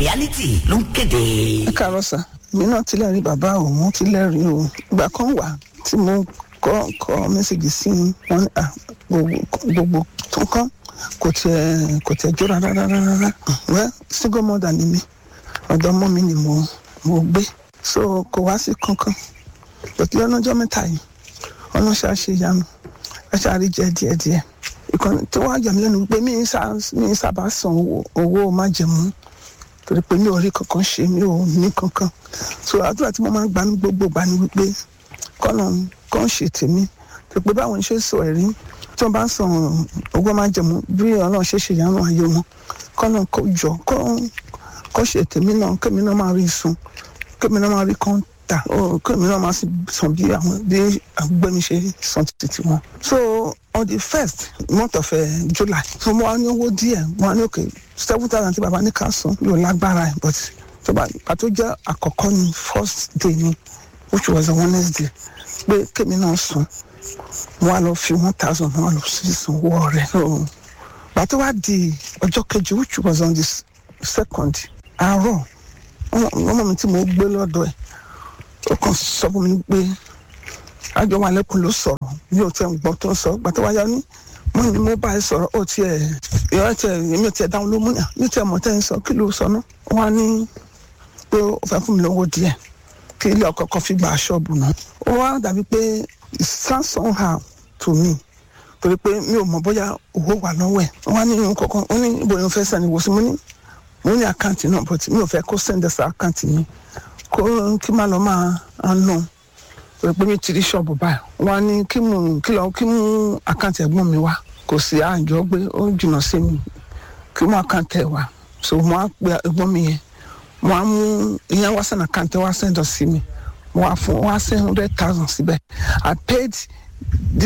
reality ló ń kéde. ẹ káàárọ̀ sà èmi náà ti lẹ́rìí bàbá òun ti lẹ́rìí o ìgbà kan wà tí mo kọ́ kọ́ mẹ́sàgì sí i wọ́n ní à gbogbo gbogbo tó kán kò tiẹ̀ kò tiẹ̀ jó rárá rárá rárá wẹ́ single mother ni mi ọ̀dọ̀ ọmọ mi ni mo mo gbé so kò wá sí kankan pẹ̀lú ọlọ́jọ́ mẹ́ta yìí ọlọ́ṣà ṣe yanu ẹ ṣàrí jẹ díẹ̀díẹ̀ ìkànnì tí wọ́n á yà mí lẹ́nu pé mi ń sábà san owó owó májẹ̀mú torí pé mi ò rí kankan ṣe mi ò ní kankan so àdúrà tí mo máa ń gbà ní gbogbo gbà ní wípé kọ́nà kan ṣe tèmi tó pé báwọn ṣe sọ ẹ̀rí tí wọ́n bá ń san owó májẹ̀mú bí ọlọ́run ṣe ṣe yàrá ayé wọn kọ́nà kó jọ kó ṣe tèmi náà kémi náà máa rí sun kémi náà máa rí kan ta ó kémi náà máa san bí àwọn bí agbẹ́mi ṣe san títí wọn. so on the first month of uh, July so mo wá ní owó díẹ̀ mo wá ní òkè seven thousand tí baba ní ká san yóò lágbára ẹ̀ but tó bá pàtó jẹ́ àkọ́kọ́ ní first day ni which was a Wednesday pé kémi náà san mo wá lọ fi one thousand mo wá lọ sí ìsanwó rẹ̀ so pàtó wá di ọjọ́ kejì which was on the second àárọ̀ ọmọ mi tí mo gbé lọ́dọ̀ ẹ̀ ó kàn sọ fún mi pé àjọ wa lẹ́kùn ló sọ̀rọ̀ mi ò tiẹ̀ gbọ́ tó ń sọ gbàtọ́ wáyà ní mo ní mo bá ẹ sọ̀rọ̀ ó tiẹ̀ ìyá tiẹ̀ èmi ò tiẹ̀ dáhùn ló múyà mi ò tiẹ̀ mọ̀ tẹ́ ń sọ kí ló sọ ná wọ́n á ní pé ó fẹ́ fún mi lówó díẹ̀ kí ilé ọkọ̀ kan fi gba ṣọ́ọ̀bù náà ó wá dàbí pé samson ha to me torí pé mi ò mọ̀ bóyá owó wà lọ́wọ́ ẹ̀ wọ́n á ní irun kọ̀ọ̀kan ó ní ibo ni mo fẹ́ sẹ́ni wò sí mo ní mo ní àkáǹtì náà but mi ò fẹ́ kó sẹ́ndẹ̀sì àkáǹtì mi kó kí má lọ máa nù pé pé mi ti rí ṣọ́ọ̀bù báyìí wọ́n á ní kí mú kí lọ kí mú àkáǹtì ẹ̀gbọ́n mi wá kò sí àjọ pé ó jìnnà sí mi kí mú àkáǹtì ẹ̀ wá so mo á pe ẹ̀gbọ́n mi yẹn mo á mú ìyẹn wá sẹ́nà àkáǹtì wá sẹ́ndọ̀ sí mi mo á fún wá sẹ́ hundred thousand síbẹ̀ I paid